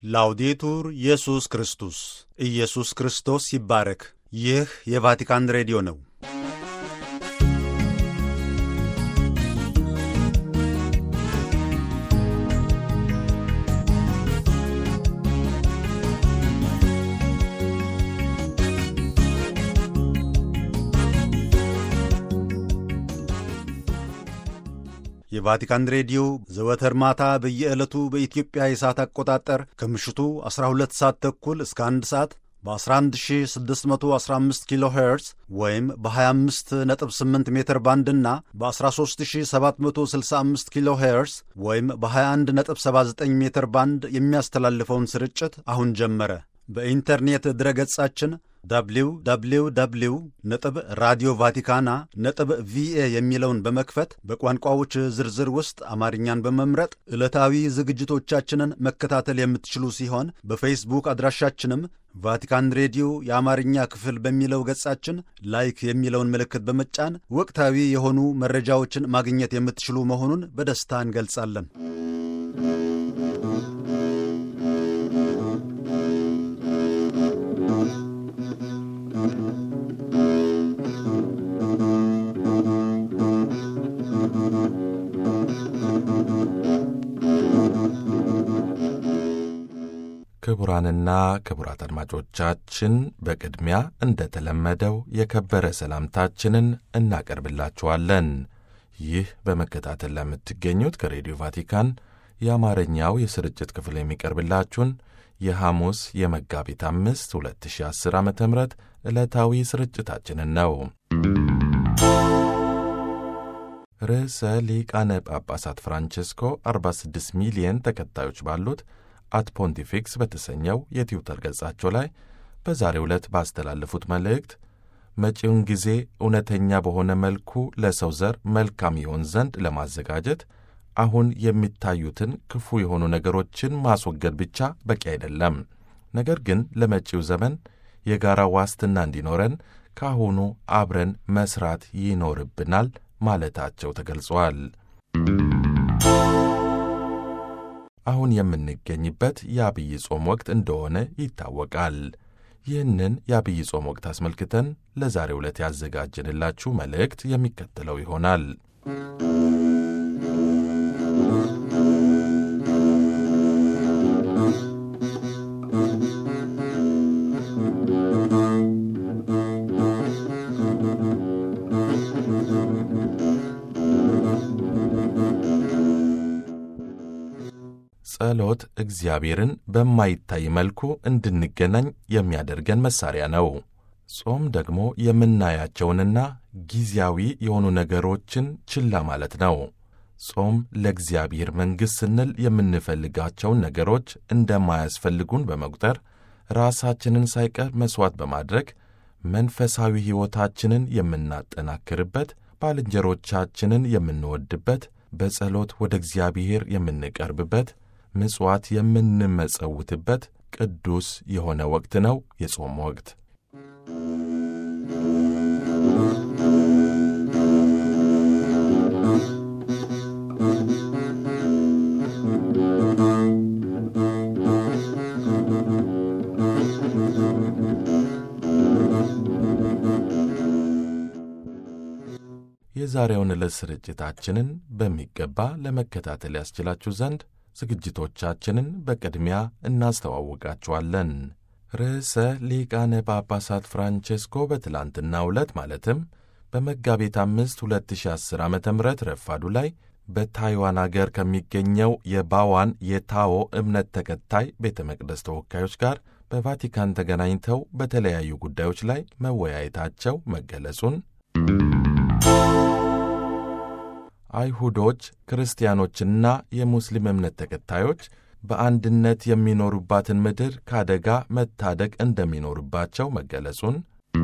ላውዴቱር ኢየሱስ ክርስቶስ ኢየሱስ ክርስቶስ ይባረክ። ይህ የቫቲካን ሬዲዮ ነው። የቫቲካን ሬዲዮ ዘወትር ማታ በየዕለቱ በኢትዮጵያ የሰዓት አቆጣጠር ከምሽቱ 12 ሰዓት ተኩል እስከ 1 ሰዓት በ11615 ኪሎ ሄርዝ ወይም በ258 ሜትር ባንድ እና በ13765 ኪሎ ሄርዝ ወይም በ2179 ሜትር ባንድ የሚያስተላልፈውን ስርጭት አሁን ጀመረ። በኢንተርኔት ድረገጻችን www ነጥብ ራዲዮ ቫቲካና ነጥብ ቪኤ የሚለውን በመክፈት በቋንቋዎች ዝርዝር ውስጥ አማርኛን በመምረጥ ዕለታዊ ዝግጅቶቻችንን መከታተል የምትችሉ ሲሆን በፌስቡክ አድራሻችንም ቫቲካን ሬዲዮ የአማርኛ ክፍል በሚለው ገጻችን ላይክ የሚለውን ምልክት በመጫን ወቅታዊ የሆኑ መረጃዎችን ማግኘት የምትችሉ መሆኑን በደስታ እንገልጻለን። ክቡራንና ክቡራት አድማጮቻችን በቅድሚያ እንደተለመደው የከበረ ሰላምታችንን እናቀርብላችኋለን። ይህ በመከታተል ለምትገኙት ከሬዲዮ ቫቲካን የአማርኛው የስርጭት ክፍል የሚቀርብላችሁን የሐሙስ የመጋቢት አምስት 2010 ዓ ም ዕለታዊ ስርጭታችንን ነው። ርዕሰ ሊቃነ ጳጳሳት ፍራንቼስኮ 46 ሚሊየን ተከታዮች ባሉት አት ፖንቲፊክስ በተሰኘው የትዊተር ገጻቸው ላይ በዛሬው ዕለት ባስተላለፉት መልእክት መጪውን ጊዜ እውነተኛ በሆነ መልኩ ለሰው ዘር መልካም ይሆን ዘንድ ለማዘጋጀት አሁን የሚታዩትን ክፉ የሆኑ ነገሮችን ማስወገድ ብቻ በቂ አይደለም፣ ነገር ግን ለመጪው ዘመን የጋራ ዋስትና እንዲኖረን ከአሁኑ አብረን መስራት ይኖርብናል ማለታቸው ተገልጿል። አሁን የምንገኝበት የአብይ ጾም ወቅት እንደሆነ ይታወቃል። ይህንን የአብይ ጾም ወቅት አስመልክተን ለዛሬው ዕለት ያዘጋጀንላችሁ መልእክት የሚከተለው ይሆናል። ጸሎት እግዚአብሔርን በማይታይ መልኩ እንድንገናኝ የሚያደርገን መሳሪያ ነው። ጾም ደግሞ የምናያቸውንና ጊዜያዊ የሆኑ ነገሮችን ችላ ማለት ነው። ጾም ለእግዚአብሔር መንግሥት ስንል የምንፈልጋቸውን ነገሮች እንደማያስፈልጉን በመቁጠር ራሳችንን ሳይቀር መሥዋዕት በማድረግ መንፈሳዊ ሕይወታችንን የምናጠናክርበት፣ ባልንጀሮቻችንን የምንወድበት፣ በጸሎት ወደ እግዚአብሔር የምንቀርብበት ምጽዋት የምንመጸውትበት ቅዱስ የሆነ ወቅት ነው የጾም ወቅት። የዛሬውን ዕለት ስርጭታችንን በሚገባ ለመከታተል ያስችላችሁ ዘንድ ዝግጅቶቻችንን በቅድሚያ እናስተዋውቃችኋለን። ርዕሰ ሊቃነ ጳጳሳት ፍራንቼስኮ በትላንትናው ዕለት ማለትም በመጋቢት አምስት 2010 ዓ ም ረፋዱ ላይ በታይዋን አገር ከሚገኘው የባዋን የታዎ እምነት ተከታይ ቤተ መቅደስ ተወካዮች ጋር በቫቲካን ተገናኝተው በተለያዩ ጉዳዮች ላይ መወያየታቸው መገለጹን አይሁዶች ክርስቲያኖችና የሙስሊም እምነት ተከታዮች በአንድነት የሚኖሩባትን ምድር ከአደጋ መታደግ እንደሚኖርባቸው መገለጹን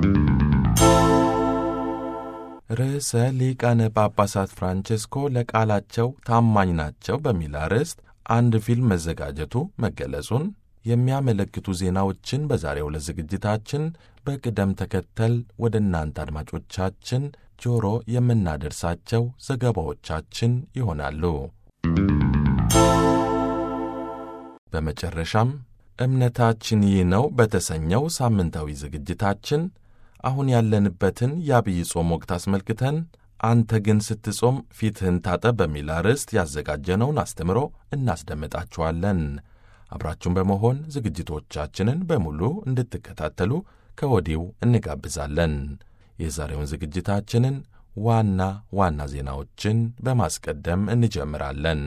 ርዕሰ ሊቃነ ጳጳሳት ፍራንቼስኮ ለቃላቸው ታማኝ ናቸው በሚል አርዕስት አንድ ፊልም መዘጋጀቱ መገለጹን የሚያመለክቱ ዜናዎችን በዛሬው ዕለት ዝግጅታችን በቅደም ተከተል ወደ እናንተ አድማጮቻችን ጆሮ የምናደርሳቸው ዘገባዎቻችን ይሆናሉ። በመጨረሻም እምነታችን ይህ ነው በተሰኘው ሳምንታዊ ዝግጅታችን አሁን ያለንበትን የአብይ ጾም ወቅት አስመልክተን አንተ ግን ስትጾም ፊትህን ታጠብ በሚል አርዕስት ያዘጋጀነውን አስተምሮ እናስደምጣችኋለን። አብራችሁን በመሆን ዝግጅቶቻችንን በሙሉ እንድትከታተሉ ከወዲሁ እንጋብዛለን። የዛሬውን ዝግጅታችንን ዋና ዋና ዜናዎችን በማስቀደም እንጀምራለን።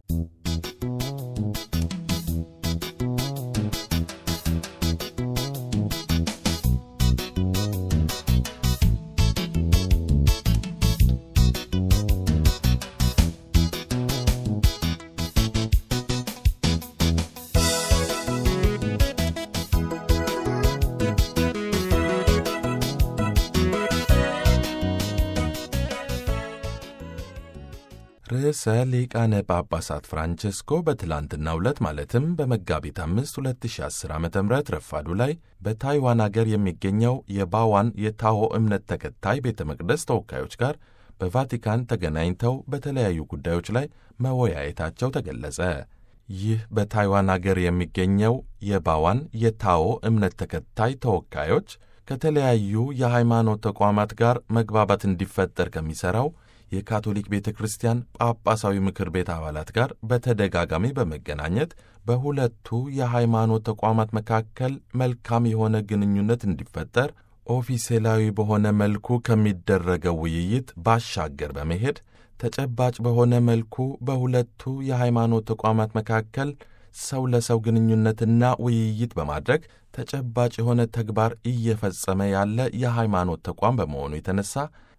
ርዕሰ ሊቃነ ጳጳሳት ፍራንቸስኮ በትላንትናው ዕለት ማለትም በመጋቢት 5 2010 ዓ ም ረፋዱ ላይ በታይዋን አገር የሚገኘው የባዋን የታኦ እምነት ተከታይ ቤተ መቅደስ ተወካዮች ጋር በቫቲካን ተገናኝተው በተለያዩ ጉዳዮች ላይ መወያየታቸው ተገለጸ። ይህ በታይዋን አገር የሚገኘው የባዋን የታኦ እምነት ተከታይ ተወካዮች ከተለያዩ የሃይማኖት ተቋማት ጋር መግባባት እንዲፈጠር ከሚሠራው የካቶሊክ ቤተ ክርስቲያን ጳጳሳዊ ምክር ቤት አባላት ጋር በተደጋጋሚ በመገናኘት በሁለቱ የሃይማኖት ተቋማት መካከል መልካም የሆነ ግንኙነት እንዲፈጠር ኦፊሴላዊ በሆነ መልኩ ከሚደረገው ውይይት ባሻገር በመሄድ ተጨባጭ በሆነ መልኩ በሁለቱ የሃይማኖት ተቋማት መካከል ሰው ለሰው ግንኙነትና ውይይት በማድረግ ተጨባጭ የሆነ ተግባር እየፈጸመ ያለ የሃይማኖት ተቋም በመሆኑ የተነሳ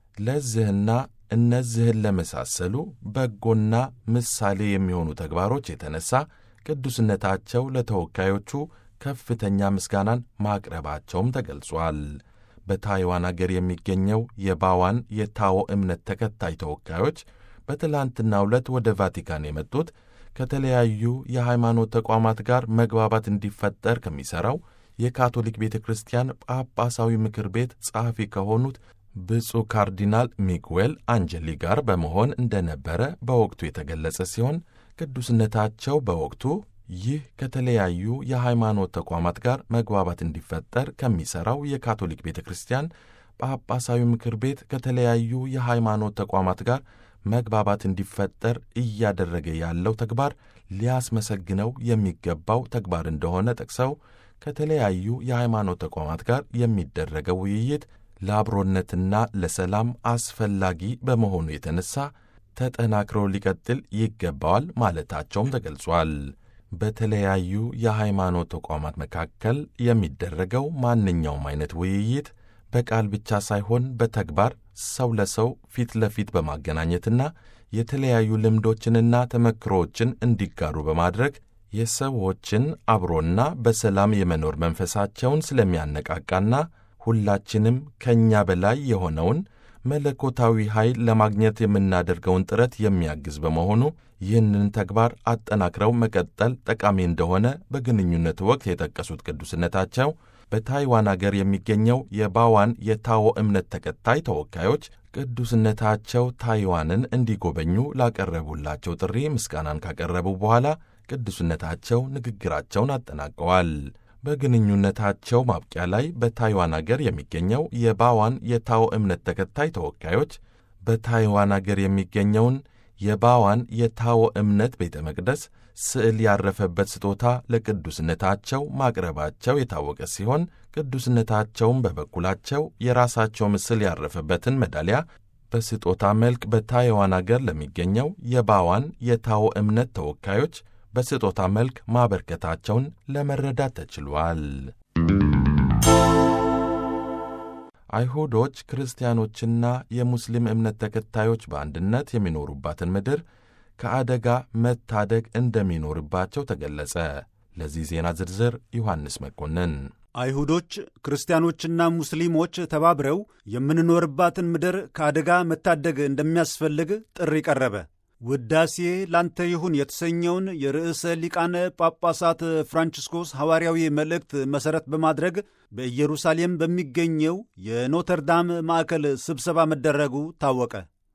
ለዚህና እነዚህን ለመሳሰሉ በጎና ምሳሌ የሚሆኑ ተግባሮች የተነሳ ቅዱስነታቸው ለተወካዮቹ ከፍተኛ ምስጋናን ማቅረባቸውም ተገልጿል። በታይዋን አገር የሚገኘው የባዋን የታኦ እምነት ተከታይ ተወካዮች በትላንትናው ዕለት ወደ ቫቲካን የመጡት ከተለያዩ የሃይማኖት ተቋማት ጋር መግባባት እንዲፈጠር ከሚሠራው የካቶሊክ ቤተ ክርስቲያን ጳጳሳዊ ምክር ቤት ጸሐፊ ከሆኑት ብፁዕ ካርዲናል ሚጉዌል አንጀሊ ጋር በመሆን እንደነበረ በወቅቱ የተገለጸ ሲሆን ቅዱስነታቸው በወቅቱ ይህ ከተለያዩ የሃይማኖት ተቋማት ጋር መግባባት እንዲፈጠር ከሚሠራው የካቶሊክ ቤተ ክርስቲያን ጳጳሳዊ ምክር ቤት ከተለያዩ የሃይማኖት ተቋማት ጋር መግባባት እንዲፈጠር እያደረገ ያለው ተግባር ሊያስመሰግነው የሚገባው ተግባር እንደሆነ ጠቅሰው ከተለያዩ የሃይማኖት ተቋማት ጋር የሚደረገው ውይይት ለአብሮነትና ለሰላም አስፈላጊ በመሆኑ የተነሳ ተጠናክሮ ሊቀጥል ይገባዋል ማለታቸውም ተገልጿል። በተለያዩ የሃይማኖት ተቋማት መካከል የሚደረገው ማንኛውም አይነት ውይይት በቃል ብቻ ሳይሆን በተግባር ሰው ለሰው ፊት ለፊት በማገናኘትና የተለያዩ ልምዶችንና ተመክሮዎችን እንዲጋሩ በማድረግ የሰዎችን አብሮና በሰላም የመኖር መንፈሳቸውን ስለሚያነቃቃና ሁላችንም ከእኛ በላይ የሆነውን መለኮታዊ ኃይል ለማግኘት የምናደርገውን ጥረት የሚያግዝ በመሆኑ ይህንን ተግባር አጠናክረው መቀጠል ጠቃሚ እንደሆነ በግንኙነት ወቅት የጠቀሱት ቅዱስነታቸው በታይዋን አገር የሚገኘው የባዋን የታኦ እምነት ተከታይ ተወካዮች ቅዱስነታቸው ታይዋንን እንዲጎበኙ ላቀረቡላቸው ጥሪ ምስጋናን ካቀረቡ በኋላ ቅዱስነታቸው ንግግራቸውን አጠናቀዋል። በግንኙነታቸው ማብቂያ ላይ በታይዋን አገር የሚገኘው የባዋን የታኦ እምነት ተከታይ ተወካዮች በታይዋን አገር የሚገኘውን የባዋን የታኦ እምነት ቤተ መቅደስ ስዕል ያረፈበት ስጦታ ለቅዱስነታቸው ማቅረባቸው የታወቀ ሲሆን ቅዱስነታቸውም በበኩላቸው የራሳቸው ምስል ያረፈበትን ሜዳሊያ በስጦታ መልክ በታይዋን አገር ለሚገኘው የባዋን የታኦ እምነት ተወካዮች በስጦታ መልክ ማበርከታቸውን ለመረዳት ተችሏል። አይሁዶች ክርስቲያኖችና የሙስሊም እምነት ተከታዮች በአንድነት የሚኖሩባትን ምድር ከአደጋ መታደግ እንደሚኖርባቸው ተገለጸ። ለዚህ ዜና ዝርዝር ዮሐንስ መኮንን። አይሁዶች ክርስቲያኖችና ሙስሊሞች ተባብረው የምንኖርባትን ምድር ከአደጋ መታደግ እንደሚያስፈልግ ጥሪ ቀረበ። ውዳሴ ላንተ ይሁን የተሰኘውን የርዕሰ ሊቃነ ጳጳሳት ፍራንቺስኮስ ሐዋርያዊ መልእክት መሠረት በማድረግ በኢየሩሳሌም በሚገኘው የኖተርዳም ማዕከል ስብሰባ መደረጉ ታወቀ።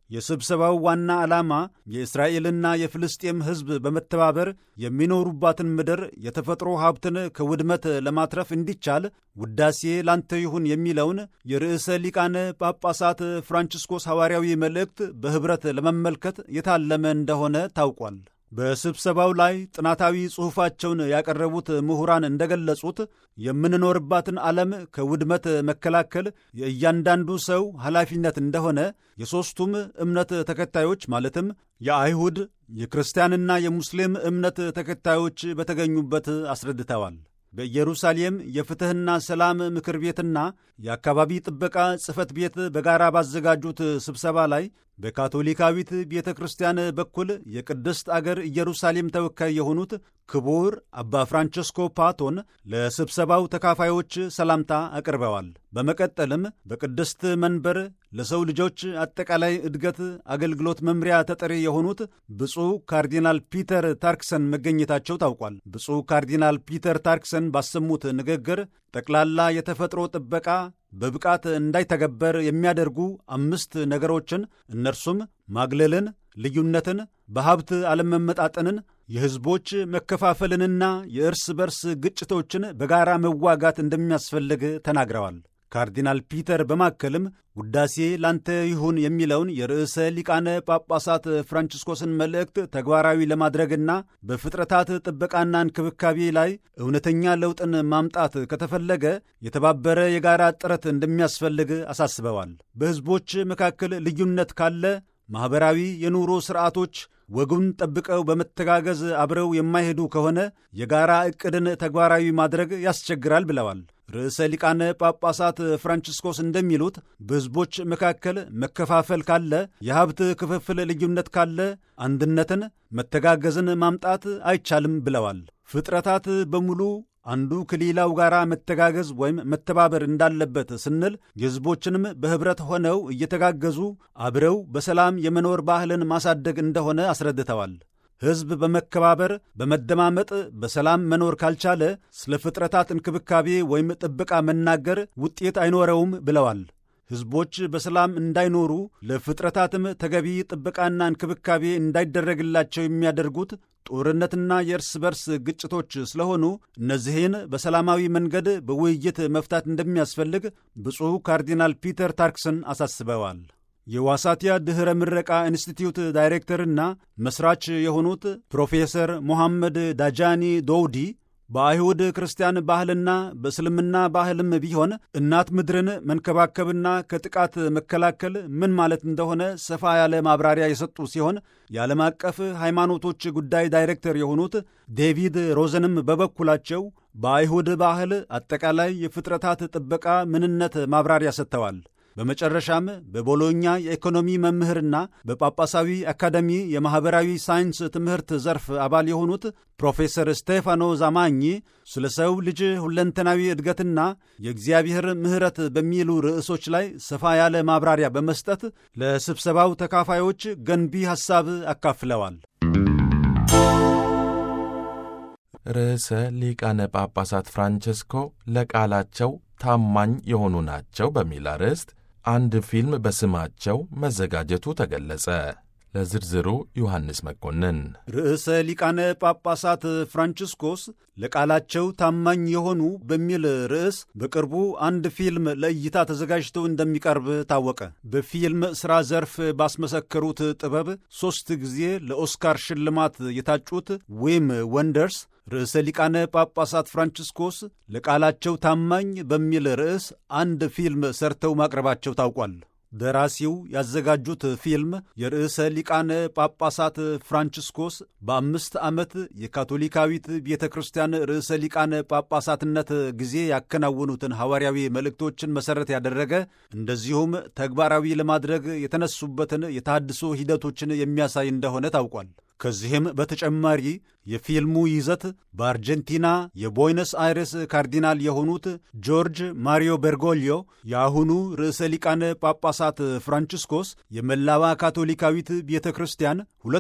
የስብሰባው ዋና ዓላማ የእስራኤልና የፍልስጤም ሕዝብ በመተባበር የሚኖሩባትን ምድር የተፈጥሮ ሀብትን ከውድመት ለማትረፍ እንዲቻል ውዳሴ ላንተ ይሁን የሚለውን የርዕሰ ሊቃነ ጳጳሳት ፍራንቺስኮስ ሐዋርያዊ መልእክት በኅብረት ለመመልከት የታለመ እንደሆነ ታውቋል። በስብሰባው ላይ ጥናታዊ ጽሑፋቸውን ያቀረቡት ምሁራን እንደገለጹት የምንኖርባትን ዓለም ከውድመት መከላከል የእያንዳንዱ ሰው ኃላፊነት እንደሆነ የሦስቱም እምነት ተከታዮች ማለትም የአይሁድ፣ የክርስቲያንና የሙስሊም እምነት ተከታዮች በተገኙበት አስረድተዋል። በኢየሩሳሌም የፍትሕና ሰላም ምክር ቤትና የአካባቢ ጥበቃ ጽሕፈት ቤት በጋራ ባዘጋጁት ስብሰባ ላይ በካቶሊካዊት ቤተ ክርስቲያን በኩል የቅድስት አገር ኢየሩሳሌም ተወካይ የሆኑት ክቡር አባ ፍራንቸስኮ ፓቶን ለስብሰባው ተካፋዮች ሰላምታ አቅርበዋል። በመቀጠልም በቅድስት መንበር ለሰው ልጆች አጠቃላይ እድገት አገልግሎት መምሪያ ተጠሪ የሆኑት ብፁዕ ካርዲናል ፒተር ታርክሰን መገኘታቸው ታውቋል። ብፁዕ ካርዲናል ፒተር ታርክሰን ባሰሙት ንግግር ጠቅላላ የተፈጥሮ ጥበቃ በብቃት እንዳይተገበር የሚያደርጉ አምስት ነገሮችን እነርሱም ማግለልን፣ ልዩነትን፣ በሀብት አለመመጣጠንን፣ የሕዝቦች መከፋፈልንና የእርስ በርስ ግጭቶችን በጋራ መዋጋት እንደሚያስፈልግ ተናግረዋል። ካርዲናል ፒተር በማከልም ውዳሴ ላንተ ይሁን የሚለውን የርዕሰ ሊቃነ ጳጳሳት ፍራንቺስኮስን መልእክት ተግባራዊ ለማድረግና በፍጥረታት ጥበቃና እንክብካቤ ላይ እውነተኛ ለውጥን ማምጣት ከተፈለገ የተባበረ የጋራ ጥረት እንደሚያስፈልግ አሳስበዋል። በሕዝቦች መካከል ልዩነት ካለ ማኅበራዊ የኑሮ ሥርዓቶች ወጉን ጠብቀው በመተጋገዝ አብረው የማይሄዱ ከሆነ የጋራ ዕቅድን ተግባራዊ ማድረግ ያስቸግራል ብለዋል። ርዕሰ ሊቃነ ጳጳሳት ፍራንቺስኮስ እንደሚሉት በሕዝቦች መካከል መከፋፈል ካለ፣ የሀብት ክፍፍል ልዩነት ካለ አንድነትን፣ መተጋገዝን ማምጣት አይቻልም ብለዋል። ፍጥረታት በሙሉ አንዱ ከሌላው ጋር መተጋገዝ ወይም መተባበር እንዳለበት ስንል የሕዝቦችንም በኅብረት ሆነው እየተጋገዙ አብረው በሰላም የመኖር ባህልን ማሳደግ እንደሆነ አስረድተዋል። ሕዝብ በመከባበር በመደማመጥ በሰላም መኖር ካልቻለ ስለ ፍጥረታት እንክብካቤ ወይም ጥበቃ መናገር ውጤት አይኖረውም ብለዋል። ሕዝቦች በሰላም እንዳይኖሩ ለፍጥረታትም ተገቢ ጥበቃና እንክብካቤ እንዳይደረግላቸው የሚያደርጉት ጦርነትና የእርስ በርስ ግጭቶች ስለሆኑ እነዚህን በሰላማዊ መንገድ በውይይት መፍታት እንደሚያስፈልግ ብፁዕ ካርዲናል ፒተር ታርክሰን አሳስበዋል። የዋሳቲያ ድኅረ ምረቃ ኢንስቲትዩት ዳይሬክተርና መሥራች የሆኑት ፕሮፌሰር ሞሐመድ ዳጃኒ ዶውዲ በአይሁድ ክርስቲያን ባህልና በእስልምና ባህልም ቢሆን እናት ምድርን መንከባከብና ከጥቃት መከላከል ምን ማለት እንደሆነ ሰፋ ያለ ማብራሪያ የሰጡ ሲሆን የዓለም አቀፍ ሃይማኖቶች ጉዳይ ዳይሬክተር የሆኑት ዴቪድ ሮዘንም በበኩላቸው በአይሁድ ባህል አጠቃላይ የፍጥረታት ጥበቃ ምንነት ማብራሪያ ሰጥተዋል። በመጨረሻም በቦሎኛ የኢኮኖሚ መምህርና በጳጳሳዊ አካዳሚ የማኅበራዊ ሳይንስ ትምህርት ዘርፍ አባል የሆኑት ፕሮፌሰር ስቴፋኖ ዛማኝ ስለ ሰው ልጅ ሁለንተናዊ እድገትና የእግዚአብሔር ምሕረት በሚሉ ርዕሶች ላይ ሰፋ ያለ ማብራሪያ በመስጠት ለስብሰባው ተካፋዮች ገንቢ ሐሳብ አካፍለዋል። ርዕሰ ሊቃነ ጳጳሳት ፍራንቸስኮ ለቃላቸው ታማኝ የሆኑ ናቸው በሚል አርዕስት አንድ ፊልም በስማቸው መዘጋጀቱ ተገለጸ። ለዝርዝሩ ዮሐንስ መኮንን። ርዕሰ ሊቃነ ጳጳሳት ፍራንቺስኮስ ለቃላቸው ታማኝ የሆኑ በሚል ርዕስ በቅርቡ አንድ ፊልም ለእይታ ተዘጋጅቶ እንደሚቀርብ ታወቀ። በፊልም ሥራ ዘርፍ ባስመሰከሩት ጥበብ ሦስት ጊዜ ለኦስካር ሽልማት የታጩት ዊም ወንደርስ ርዕሰ ሊቃነ ጳጳሳት ፍራንቺስኮስ ለቃላቸው ታማኝ በሚል ርዕስ አንድ ፊልም ሰርተው ማቅረባቸው ታውቋል። ደራሲው ያዘጋጁት ፊልም የርዕሰ ሊቃነ ጳጳሳት ፍራንቺስኮስ በአምስት ዓመት የካቶሊካዊት ቤተ ክርስቲያን ርዕሰ ሊቃነ ጳጳሳትነት ጊዜ ያከናወኑትን ሐዋርያዊ መልእክቶችን መሠረት ያደረገ እንደዚሁም ተግባራዊ ለማድረግ የተነሱበትን የታድሶ ሂደቶችን የሚያሳይ እንደሆነ ታውቋል። ከዚህም በተጨማሪ የፊልሙ ይዘት በአርጀንቲና የቦይነስ አይረስ ካርዲናል የሆኑት ጆርጅ ማሪዮ ቤርጎሊዮ የአሁኑ ርዕሰ ሊቃነ ጳጳሳት ፍራንቺስኮስ የመላዋ ካቶሊካዊት ቤተ ክርስቲያን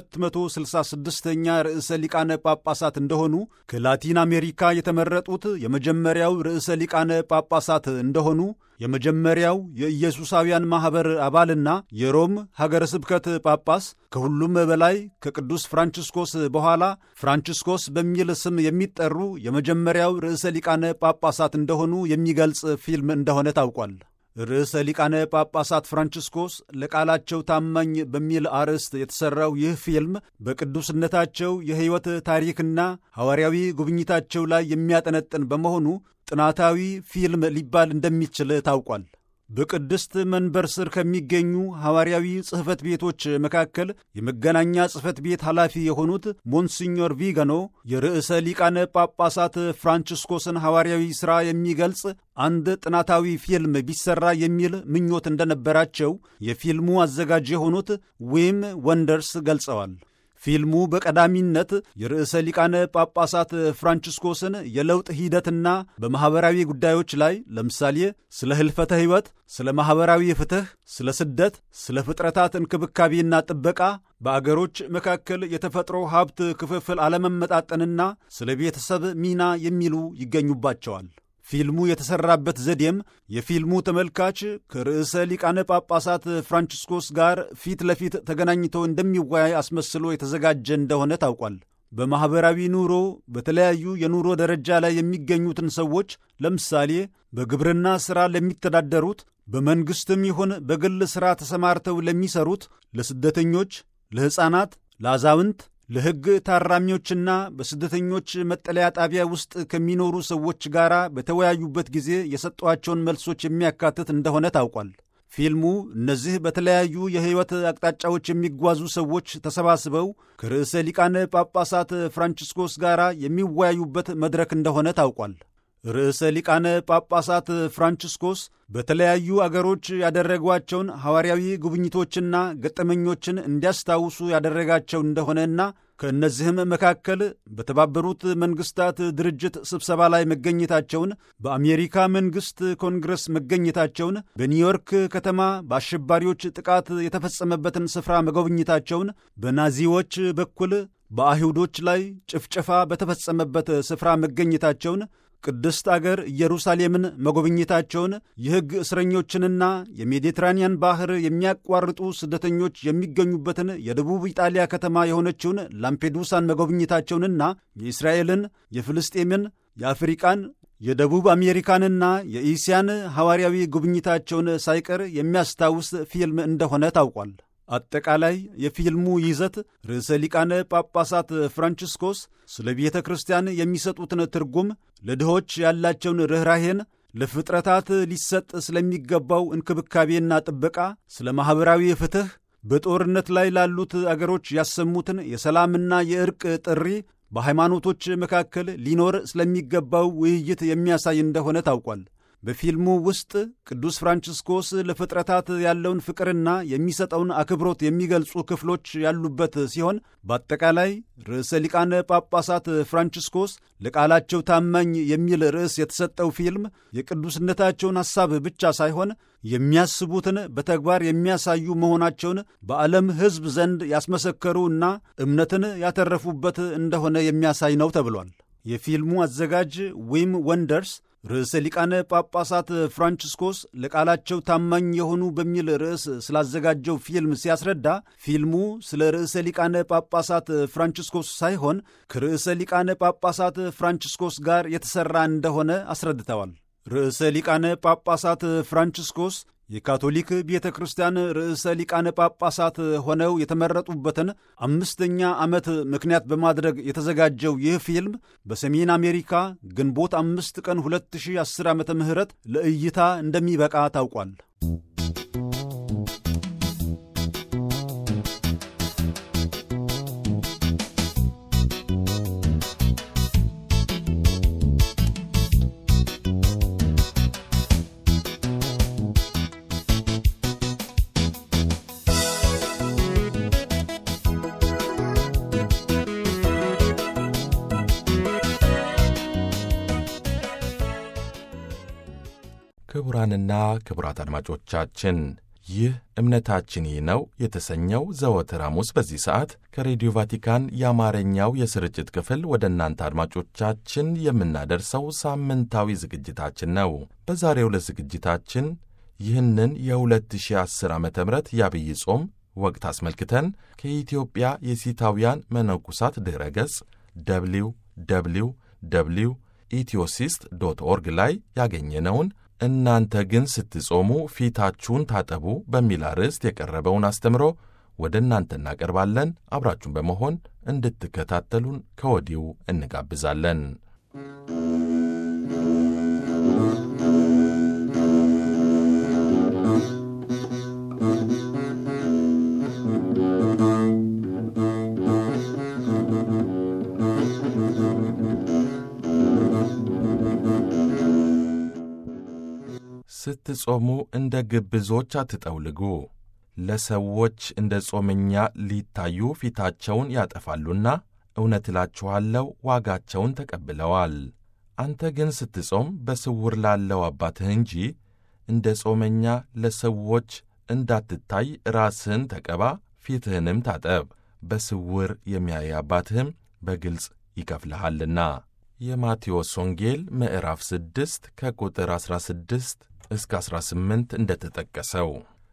266ኛ ርዕሰ ሊቃነ ጳጳሳት እንደሆኑ ከላቲን አሜሪካ የተመረጡት የመጀመሪያው ርዕሰ ሊቃነ ጳጳሳት እንደሆኑ የመጀመሪያው የኢየሱሳውያን ማኅበር አባልና የሮም ሀገረ ስብከት ጳጳስ ከሁሉም በላይ ከቅዱስ ፍራንቺስኮስ በኋላ ፍራንቺስኮስ በሚል ስም የሚጠሩ የመጀመሪያው ርዕሰ ሊቃነ ጳጳሳት እንደሆኑ የሚገልጽ ፊልም እንደሆነ ታውቋል። ርዕሰ ሊቃነ ጳጳሳት ፍራንቺስኮስ ለቃላቸው ታማኝ በሚል አርዕስት የተሠራው ይህ ፊልም በቅዱስነታቸው የሕይወት ታሪክና ሐዋርያዊ ጉብኝታቸው ላይ የሚያጠነጥን በመሆኑ ጥናታዊ ፊልም ሊባል እንደሚችል ታውቋል። በቅድስት መንበር ስር ከሚገኙ ሐዋርያዊ ጽሕፈት ቤቶች መካከል የመገናኛ ጽሕፈት ቤት ኃላፊ የሆኑት ሞንሲኞር ቪጋኖ የርዕሰ ሊቃነ ጳጳሳት ፍራንቺስኮስን ሐዋርያዊ ሥራ የሚገልጽ አንድ ጥናታዊ ፊልም ቢሰራ የሚል ምኞት እንደነበራቸው የፊልሙ አዘጋጅ የሆኑት ዊም ወንደርስ ገልጸዋል። ፊልሙ በቀዳሚነት የርዕሰ ሊቃነ ጳጳሳት ፍራንቺስኮስን የለውጥ ሂደትና በማኅበራዊ ጉዳዮች ላይ ለምሳሌ ስለ ሕልፈተ ሕይወት፣ ስለ ማኅበራዊ ፍትሕ፣ ስለ ስደት፣ ስለ ፍጥረታት እንክብካቤና ጥበቃ፣ በአገሮች መካከል የተፈጥሮ ሀብት ክፍፍል አለመመጣጠንና ስለ ቤተሰብ ሚና የሚሉ ይገኙባቸዋል። ፊልሙ የተሠራበት ዘዴም የፊልሙ ተመልካች ከርዕሰ ሊቃነ ጳጳሳት ፍራንቺስኮስ ጋር ፊት ለፊት ተገናኝቶ እንደሚወያይ አስመስሎ የተዘጋጀ እንደሆነ ታውቋል። በማኅበራዊ ኑሮ በተለያዩ የኑሮ ደረጃ ላይ የሚገኙትን ሰዎች ለምሳሌ በግብርና ሥራ ለሚተዳደሩት፣ በመንግሥትም ይሁን በግል ሥራ ተሰማርተው ለሚሠሩት፣ ለስደተኞች፣ ለሕፃናት፣ ለአዛውንት ለሕግ ታራሚዎችና በስደተኞች መጠለያ ጣቢያ ውስጥ ከሚኖሩ ሰዎች ጋር በተወያዩበት ጊዜ የሰጧቸውን መልሶች የሚያካትት እንደሆነ ታውቋል። ፊልሙ እነዚህ በተለያዩ የሕይወት አቅጣጫዎች የሚጓዙ ሰዎች ተሰባስበው ከርዕሰ ሊቃነ ጳጳሳት ፍራንቺስኮስ ጋር የሚወያዩበት መድረክ እንደሆነ ታውቋል። ርዕሰ ሊቃነ ጳጳሳት ፍራንቺስኮስ በተለያዩ አገሮች ያደረጓቸውን ሐዋርያዊ ጉብኝቶችና ገጠመኞችን እንዲያስታውሱ ያደረጋቸው እንደሆነና ከእነዚህም መካከል በተባበሩት መንግሥታት ድርጅት ስብሰባ ላይ መገኘታቸውን፣ በአሜሪካ መንግሥት ኮንግረስ መገኘታቸውን፣ በኒውዮርክ ከተማ በአሸባሪዎች ጥቃት የተፈጸመበትን ስፍራ መጎብኘታቸውን፣ በናዚዎች በኩል በአይሁዶች ላይ ጭፍጨፋ በተፈጸመበት ስፍራ መገኘታቸውን ቅድስት አገር ኢየሩሳሌምን መጎብኘታቸውን የሕግ እስረኞችንና የሜዲትራንያን ባሕር የሚያቋርጡ ስደተኞች የሚገኙበትን የደቡብ ኢጣሊያ ከተማ የሆነችውን ላምፔዱሳን መጎብኘታቸውንና የእስራኤልን፣ የፍልስጤምን፣ የአፍሪቃን፣ የደቡብ አሜሪካንና የኢስያን ሐዋርያዊ ጉብኝታቸውን ሳይቀር የሚያስታውስ ፊልም እንደሆነ ታውቋል። አጠቃላይ የፊልሙ ይዘት ርዕሰ ሊቃነ ጳጳሳት ፍራንቺስኮስ ስለ ቤተ ክርስቲያን የሚሰጡትን ትርጉም፣ ለድሆች ያላቸውን ርኅራሄን፣ ለፍጥረታት ሊሰጥ ስለሚገባው እንክብካቤና ጥበቃ፣ ስለ ማኅበራዊ ፍትሕ፣ በጦርነት ላይ ላሉት አገሮች ያሰሙትን የሰላምና የእርቅ ጥሪ፣ በሃይማኖቶች መካከል ሊኖር ስለሚገባው ውይይት የሚያሳይ እንደሆነ ታውቋል። በፊልሙ ውስጥ ቅዱስ ፍራንቺስኮስ ለፍጥረታት ያለውን ፍቅርና የሚሰጠውን አክብሮት የሚገልጹ ክፍሎች ያሉበት ሲሆን በአጠቃላይ ርዕሰ ሊቃነ ጳጳሳት ፍራንቺስኮስ ለቃላቸው ታማኝ የሚል ርዕስ የተሰጠው ፊልም የቅዱስነታቸውን ሐሳብ ብቻ ሳይሆን የሚያስቡትን በተግባር የሚያሳዩ መሆናቸውን በዓለም ሕዝብ ዘንድ ያስመሰከሩ እና እምነትን ያተረፉበት እንደሆነ የሚያሳይ ነው ተብሏል። የፊልሙ አዘጋጅ ዊም ወንደርስ ርዕሰ ሊቃነ ጳጳሳት ፍራንቺስኮስ ለቃላቸው ታማኝ የሆኑ በሚል ርዕስ ስላዘጋጀው ፊልም ሲያስረዳ ፊልሙ ስለ ርዕሰ ሊቃነ ጳጳሳት ፍራንቺስኮስ ሳይሆን ከርዕሰ ሊቃነ ጳጳሳት ፍራንቺስኮስ ጋር የተሠራ እንደሆነ አስረድተዋል። ርዕሰ ሊቃነ ጳጳሳት ፍራንቺስኮስ የካቶሊክ ቤተ ክርስቲያን ርዕሰ ሊቃነ ጳጳሳት ሆነው የተመረጡበትን አምስተኛ ዓመት ምክንያት በማድረግ የተዘጋጀው ይህ ፊልም በሰሜን አሜሪካ ግንቦት አምስት ቀን 2010 ዓ ም ለእይታ እንደሚበቃ ታውቋል። ክቡራንና ክቡራት አድማጮቻችን ይህ እምነታችን ይህ ነው የተሰኘው ዘወትር ሐሙስ በዚህ ሰዓት ከሬዲዮ ቫቲካን የአማርኛው የስርጭት ክፍል ወደ እናንተ አድማጮቻችን የምናደርሰው ሳምንታዊ ዝግጅታችን ነው። በዛሬው ዕለት ዝግጅታችን ይህንን የ2010 ዓ ም የአብይ ጾም ወቅት አስመልክተን ከኢትዮጵያ የሲታውያን መነኩሳት ድረ ገጽ ደብሊው ደብሊው ደብሊው ኢትዮሲስት ዶት ኦርግ ላይ ያገኘነውን እናንተ ግን ስትጾሙ ፊታችሁን ታጠቡ በሚል አርዕስት የቀረበውን አስተምሮ ወደ እናንተ እናቀርባለን። አብራችሁን በመሆን እንድትከታተሉን ከወዲሁ እንጋብዛለን። ስትጾሙ እንደ ግብዞች አትጠውልጉ፣ ለሰዎች እንደ ጾመኛ ሊታዩ ፊታቸውን ያጠፋሉና፣ እውነት እላችኋለሁ ዋጋቸውን ተቀብለዋል። አንተ ግን ስትጾም በስውር ላለው አባትህ እንጂ እንደ ጾመኛ ለሰዎች እንዳትታይ ራስህን ተቀባ፣ ፊትህንም ታጠብ፣ በስውር የሚያይ አባትህም በግልጽ ይከፍልሃልና። የማቴዎስ ወንጌል ምዕራፍ 6 ከቁጥር 16 እስከ 18 እንደተጠቀሰው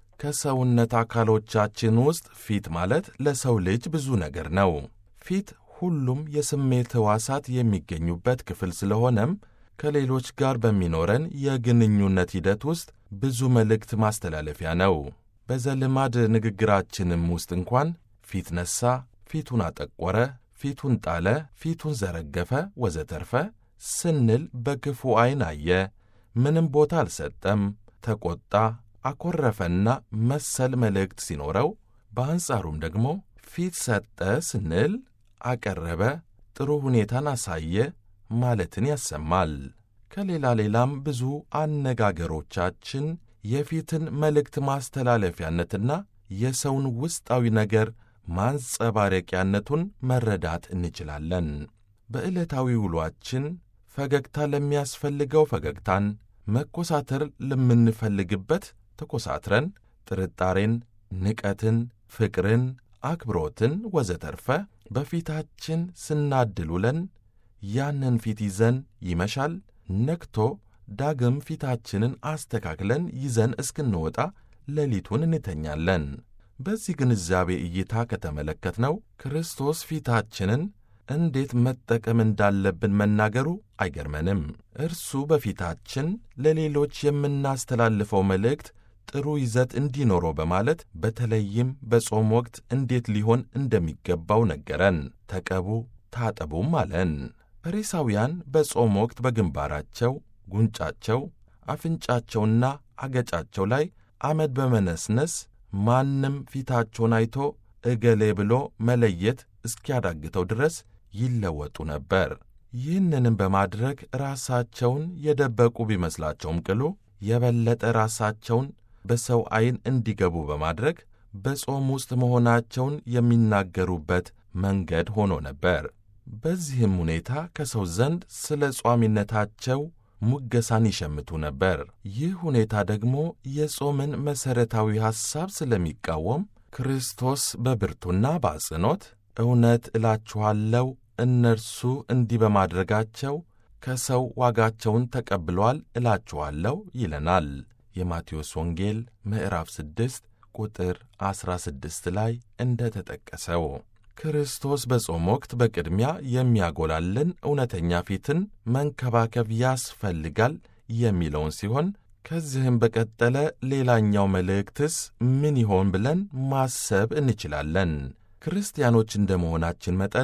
ከሰውነት አካሎቻችን ውስጥ ፊት ማለት ለሰው ልጅ ብዙ ነገር ነው። ፊት ሁሉም የስሜት ሕዋሳት የሚገኙበት ክፍል ስለሆነም ከሌሎች ጋር በሚኖረን የግንኙነት ሂደት ውስጥ ብዙ መልእክት ማስተላለፊያ ነው። በዘልማድ ንግግራችንም ውስጥ እንኳን ፊት ነሣ፣ ፊቱን አጠቆረ፣ ፊቱን ጣለ፣ ፊቱን ዘረገፈ፣ ወዘተርፈ ስንል በክፉ ዐይን አየ ምንም ቦታ አልሰጠም፣ ተቆጣ፣ አኮረፈና መሰል መልእክት ሲኖረው፣ በአንጻሩም ደግሞ ፊት ሰጠ ስንል አቀረበ፣ ጥሩ ሁኔታን አሳየ ማለትን ያሰማል። ከሌላ ሌላም ብዙ አነጋገሮቻችን የፊትን መልእክት ማስተላለፊያነትና የሰውን ውስጣዊ ነገር ማንጸባረቂያነቱን መረዳት እንችላለን። በዕለታዊ ውሏችን ፈገግታ ለሚያስፈልገው ፈገግታን፣ መኮሳተር ለምንፈልግበት ተኮሳትረን፣ ጥርጣሬን፣ ንቀትን፣ ፍቅርን፣ አክብሮትን ወዘተርፈ በፊታችን ስናድል ውለን ያንን ፊት ይዘን ይመሻል። ነግቶ ዳግም ፊታችንን አስተካክለን ይዘን እስክንወጣ ሌሊቱን እንተኛለን። በዚህ ግንዛቤ እይታ ከተመለከትነው ክርስቶስ ፊታችንን እንዴት መጠቀም እንዳለብን መናገሩ አይገርመንም። እርሱ በፊታችን ለሌሎች የምናስተላልፈው መልእክት ጥሩ ይዘት እንዲኖረው በማለት በተለይም በጾም ወቅት እንዴት ሊሆን እንደሚገባው ነገረን። ተቀቡ ታጠቡም አለን። ፈሪሳውያን በጾም ወቅት በግንባራቸው፣ ጉንጫቸው፣ አፍንጫቸውና አገጫቸው ላይ አመድ በመነስነስ ማንም ፊታቸውን አይቶ እገሌ ብሎ መለየት እስኪያዳግተው ድረስ ይለወጡ ነበር። ይህንንም በማድረግ ራሳቸውን የደበቁ ቢመስላቸውም ቅሉ የበለጠ ራሳቸውን በሰው ዐይን እንዲገቡ በማድረግ በጾም ውስጥ መሆናቸውን የሚናገሩበት መንገድ ሆኖ ነበር። በዚህም ሁኔታ ከሰው ዘንድ ስለ ጿሚነታቸው ሙገሳን ይሸምቱ ነበር። ይህ ሁኔታ ደግሞ የጾምን መሠረታዊ ሐሳብ ስለሚቃወም ክርስቶስ በብርቱና በአጽንኦት እውነት እላችኋለሁ እነርሱ እንዲህ በማድረጋቸው ከሰው ዋጋቸውን ተቀብለዋል እላችኋለሁ ይለናል። የማቴዎስ ወንጌል ምዕራፍ 6 ቁጥር 16 ላይ እንደ ተጠቀሰው ክርስቶስ በጾም ወቅት በቅድሚያ የሚያጎላልን እውነተኛ ፊትን መንከባከብ ያስፈልጋል የሚለውን ሲሆን ከዚህም በቀጠለ ሌላኛው መልእክትስ ምን ይሆን ብለን ማሰብ እንችላለን። ክርስቲያኖች እንደ መሆናችን መጠን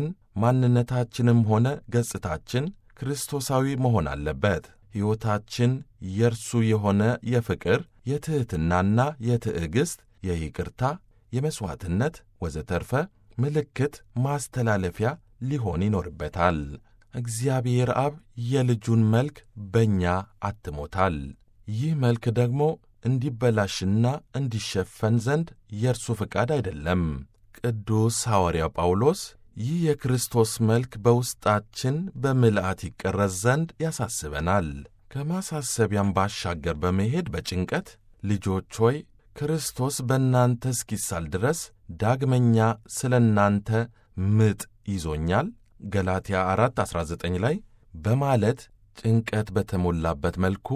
ማንነታችንም ሆነ ገጽታችን ክርስቶሳዊ መሆን አለበት። ሕይወታችን የእርሱ የሆነ የፍቅር፣ የትሕትናና የትዕግሥት፣ የይቅርታ፣ የመሥዋዕትነት ወዘተርፈ ምልክት ማስተላለፊያ ሊሆን ይኖርበታል። እግዚአብሔር አብ የልጁን መልክ በእኛ አትሞታል። ይህ መልክ ደግሞ እንዲበላሽና እንዲሸፈን ዘንድ የእርሱ ፍቃድ አይደለም። ቅዱስ ሐዋርያው ጳውሎስ ይህ የክርስቶስ መልክ በውስጣችን በምልአት ይቀረጽ ዘንድ ያሳስበናል። ከማሳሰቢያም ባሻገር በመሄድ በጭንቀት ልጆች ሆይ ክርስቶስ በእናንተ እስኪሳል ድረስ ዳግመኛ ስለ እናንተ ምጥ ይዞኛል ገላትያ 4 19 ላይ በማለት ጭንቀት በተሞላበት መልኩ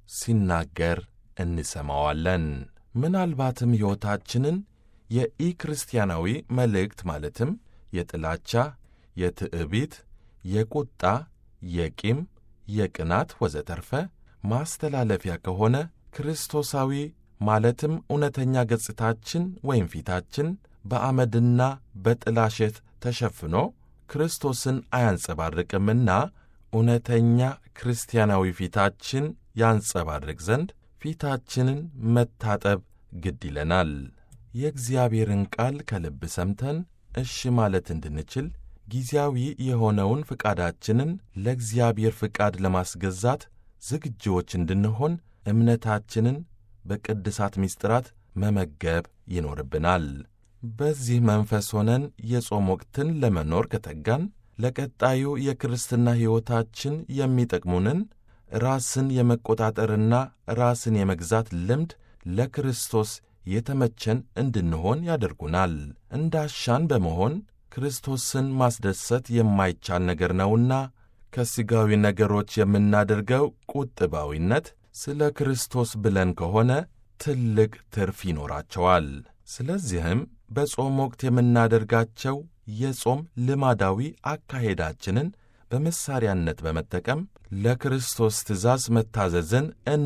ሲናገር እንሰማዋለን። ምናልባትም ሕይወታችንን የኢክርስቲያናዊ መልእክት ማለትም የጥላቻ፣ የትዕቢት፣ የቁጣ፣ የቂም፣ የቅናት ወዘተርፈ ማስተላለፊያ ከሆነ ክርስቶሳዊ ማለትም እውነተኛ ገጽታችን ወይም ፊታችን በአመድና በጥላሸት ተሸፍኖ ክርስቶስን አያንጸባርቅምና እውነተኛ ክርስቲያናዊ ፊታችን ያንጸባርቅ ዘንድ ፊታችንን መታጠብ ግድ ይለናል። የእግዚአብሔርን ቃል ከልብ ሰምተን እሺ ማለት እንድንችል ጊዜያዊ የሆነውን ፍቃዳችንን ለእግዚአብሔር ፍቃድ ለማስገዛት ዝግጅዎች እንድንሆን እምነታችንን በቅድሳት ምስጢራት መመገብ ይኖርብናል። በዚህ መንፈስ ሆነን የጾም ወቅትን ለመኖር ከተጋን ለቀጣዩ የክርስትና ሕይወታችን የሚጠቅሙንን ራስን የመቆጣጠርና ራስን የመግዛት ልምድ ለክርስቶስ የተመቸን እንድንሆን ያደርጉናል። እንዳሻን በመሆን ክርስቶስን ማስደሰት የማይቻል ነገር ነውና ከሥጋዊ ነገሮች የምናደርገው ቁጥባዊነት ስለ ክርስቶስ ብለን ከሆነ ትልቅ ትርፍ ይኖራቸዋል። ስለዚህም በጾም ወቅት የምናደርጋቸው የጾም ልማዳዊ አካሄዳችንን በመሳሪያነት በመጠቀም ለክርስቶስ ትእዛዝ መታዘዝን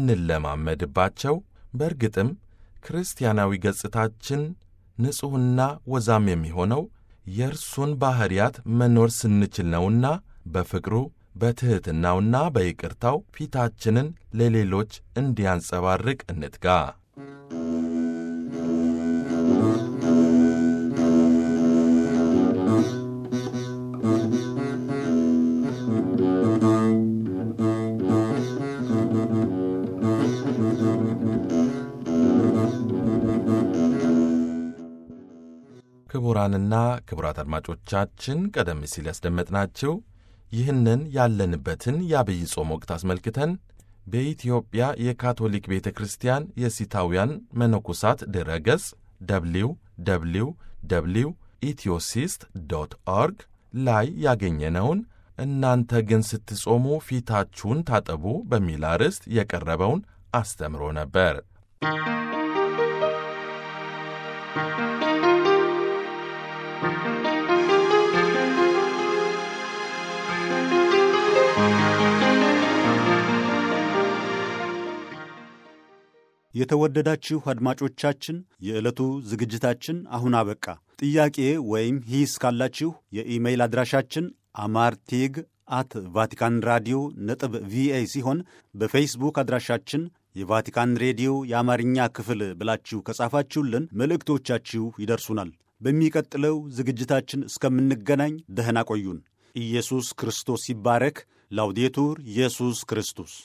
እንለማመድባቸው። በእርግጥም ክርስቲያናዊ ገጽታችን ንጹሕና ወዛም የሚሆነው የእርሱን ባሕርያት መኖር ስንችል ነውና በፍቅሩ በትሕትናውና በይቅርታው ፊታችንን ለሌሎች እንዲያንጸባርቅ እንትጋ። ክቡራንና ክቡራት አድማጮቻችን ቀደም ሲል ያስደመጥናችሁ ይህንን ያለንበትን የአብይ ጾም ወቅት አስመልክተን በኢትዮጵያ የካቶሊክ ቤተ ክርስቲያን የሲታውያን መነኮሳት ድረ ገጽ ደብሊው ደብሊው ደብሊው ኢትዮሲስት ዶት ኦርግ ላይ ያገኘነውን እናንተ ግን ስትጾሙ ፊታችሁን ታጠቡ በሚል አርዕስት የቀረበውን አስተምሮ ነበር። የተወደዳችሁ አድማጮቻችን የዕለቱ ዝግጅታችን አሁን አበቃ። ጥያቄ ወይም ሂስ ካላችሁ የኢሜይል አድራሻችን አማርቴግ አት ቫቲካን ራዲዮ ነጥብ ቪኦኤ ሲሆን በፌስቡክ አድራሻችን የቫቲካን ሬዲዮ የአማርኛ ክፍል ብላችሁ ከጻፋችሁልን መልእክቶቻችሁ ይደርሱናል። በሚቀጥለው ዝግጅታችን እስከምንገናኝ ደህና ቆዩን። ኢየሱስ ክርስቶስ ይባረክ። ላውዴቱር ኢየሱስ ክርስቶስ